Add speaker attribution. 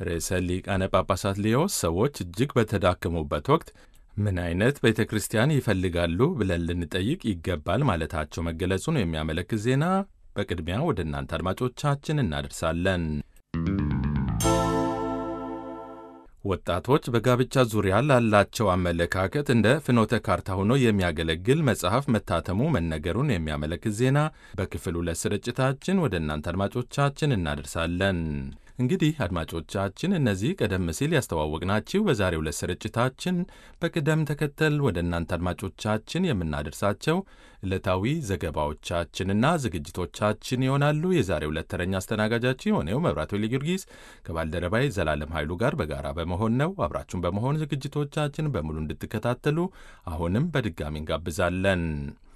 Speaker 1: ርዕሰ ሊቃነ ጳጳሳት ሊዮ ሰዎች እጅግ በተዳከሙበት ወቅት ምን አይነት ቤተ ክርስቲያን ይፈልጋሉ ብለን ልንጠይቅ ይገባል ማለታቸው መገለጹን የሚያመለክት ዜና በቅድሚያ ወደ እናንተ አድማጮቻችን እናደርሳለን። ወጣቶች በጋብቻ ዙሪያ ላላቸው አመለካከት እንደ ፍኖተ ካርታ ሆኖ የሚያገለግል መጽሐፍ መታተሙ መነገሩን የሚያመለክት ዜና በክፍል ሁለት ስርጭታችን ወደ እናንተ አድማጮቻችን እናደርሳለን። እንግዲህ አድማጮቻችን እነዚህ ቀደም ሲል ያስተዋወቅናችሁ በዛሬው ዕለት ስርጭታችን በቅደም ተከተል ወደ እናንተ አድማጮቻችን የምናደርሳቸው ዕለታዊ ዘገባዎቻችንና ዝግጅቶቻችን ይሆናሉ። የዛሬው ዕለት ተረኛ አስተናጋጃችን የሆነው መብራቱ ጊዮርጊስ ከባልደረባይ ዘላለም ኃይሉ ጋር በጋራ በመሆን ነው። አብራችሁን በመሆን ዝግጅቶቻችን በሙሉ እንድትከታተሉ አሁንም በድጋሚ እንጋብዛለን።